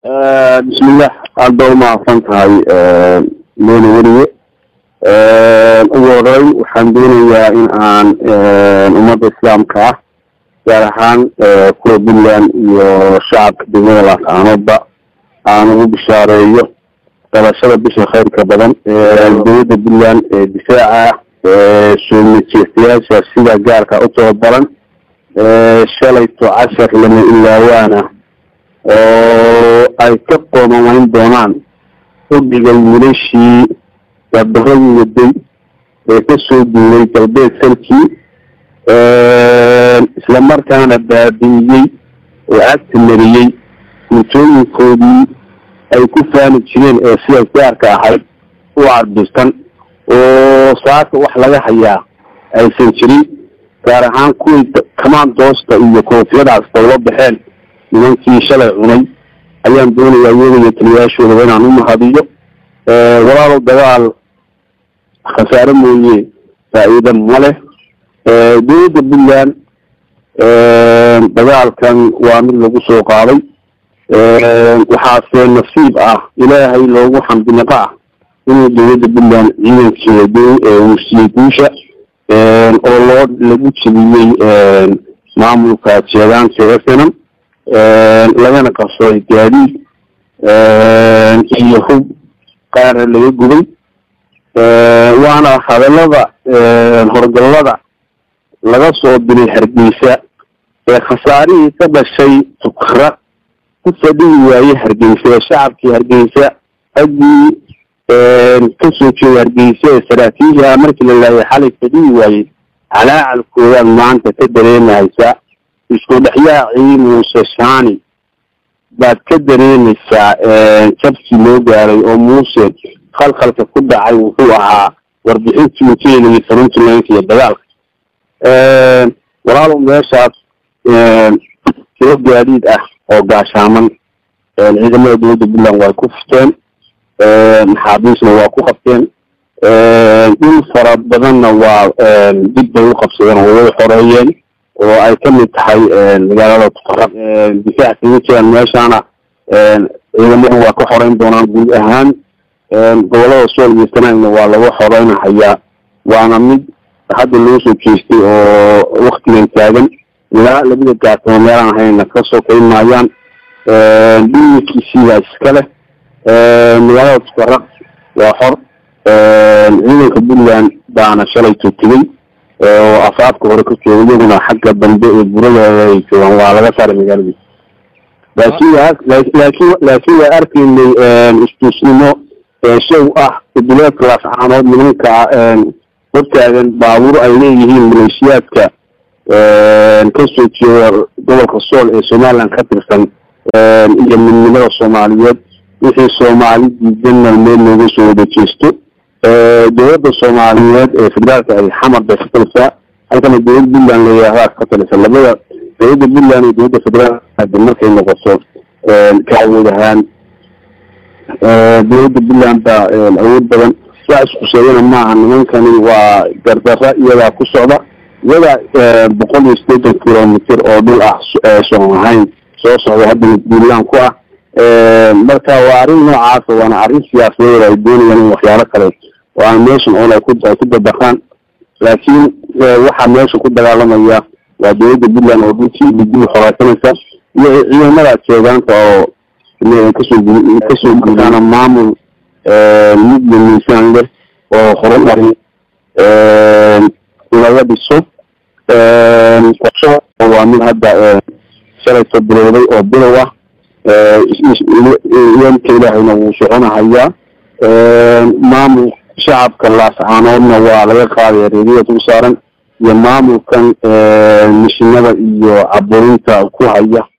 bismillah aad ba umahadsan tahay mene weliye ugu horey waxaan doonayaa in aan ummadda islaamka ah gaar ahaan kuwa puntland iyo shacabka degmada laascaanoodba aan ugu bishaareeyo dhalashada bisha khayrka badan dowladda puntland ee difaaca ah soo majeestayaasha sida gaarka u tababaran shalayto cashar lama ilaawaana oo ay ka qoomamayn doonaan xubbiga wiilashii gabaradii waday ee kasoo duulay galbeed salkii isla markaana baabi'iyey oo cagta mariyey guntooyinkoodii ay ku faani jireen ee sida gaarka ahayd u carbisan oo saaka wax laga hayaa aysan jirin gaar ahaan kuwii kamaandoosta iyo koofiyadaas dawla baxeen nimankii shalay cunay ayaan doonayaa iyaga iyo taliyayaashoodaba inaan u mahadiyo walaalow dagaal khasaare mooye faa-iida ma leh dowladda puntland dagaalkan waa mid lagu soo qaaday waxaase nasiib ah ilaahay loogu xamdinaqa ah inuu dowladda puntland ciidankeeda uusiyey guusha oo loo lagu jebiyey maamulka jeedaanka esenam lagana qabsaday gaadiid iyo hub qaara laga gubay waana hadalada horgallada laga soo dilay hargeysa ee khasaarihii ka dhashay tukra ku fadhihi waayey hargeysa ee shacabkii hargeysa raggii kasoo jeeda hargeysa ee saraakiisha markii la laayay xalay fadhihi waayey calaacalkoodaad maanta ka dareemahaysaa isku dhexyaacii muuse shani baad ka dareemaysaa jabkii loo gaaray oo muuse khalkhalka ku dhacay wuxuu ahaa warbixintii uu ka helayay puntlandka iyo dagaalka walaalow meeshaas tiro gaadiid ah oo gaashaaman ciidamada dowladda puntland way ku furteen maxaabiisna waa ku qabteen dhul fara badanna waa dib bay u qabsadeen oo way xoreeyeen oo ay kamid tahay magaalada tuqaraq difaac kaga jiraan meeshaana ciidamadu waa ka xoreyn doonaan guud ahaan gobolada sool iyo sanaagna waa laga xoreynahayaa waana mid hadda loo soo jeestay oo waktigan taagan ilaa labada gaartamo meelaan ahayna kasoo kayn maayaan dhulkiisiibaa iska leh magaalada tuqaraq waa xor ciidanka puntland baana shalayto tegey oo afaafka hore ka jooga iyaguna xagga dambe ee buradeeda ay joogaan waa laga saaray magaaladii laakin laakin laakiin waa arkaynay istusnimo show ah duleedka laascaanood nimanka hortaagan baabuur ay leeyihiin maleeshiyaadka kasoo jeeda gobolka sool ee somaliland ka tirsan iyo midnimada soomaaliyeed wixii soomaali diidanna meel looga soo wada jeesto dowladda soomaaliyeed ee federaalka ay xamar bay ka talisaa halkana dowlad puntland layihahdaa ka talisa labada dowladda puntland iyo dowladda federaalka markay noqoto ka awood ahaan dowladda puntland baa awood badan waa isku sheegana maaha nimankani waa gardara iyadaa ku socda iyadaa boqol iyo sideetan kilomitr oo dhul ah soon ahayn soo socda haddana puntland ku ah marka waa arrin noocaasa waana arrin siyaasadeed ay doonayaan in waxyaalo kale oo aan meeshan oon ay ku ay ku dabaqaan laakiin waxaa meesha ku dagaalamaya waa dowladda puntland oo dhulkii dib xoreysanaysa iyo ciidamada jeegaanta oo kasoo kasoo gudaana maamul mudla miisaan leh oo horumari laga dhiso qorsho waa mid hadda shalayto bilowday oo bilow ah iyanka ilaahayna wuu soconahayaa maamul shacabka laascaanoodna waa laga qaadaya reeriyada u saaran iyo maamulkan mishinada iyo caburinta ku haya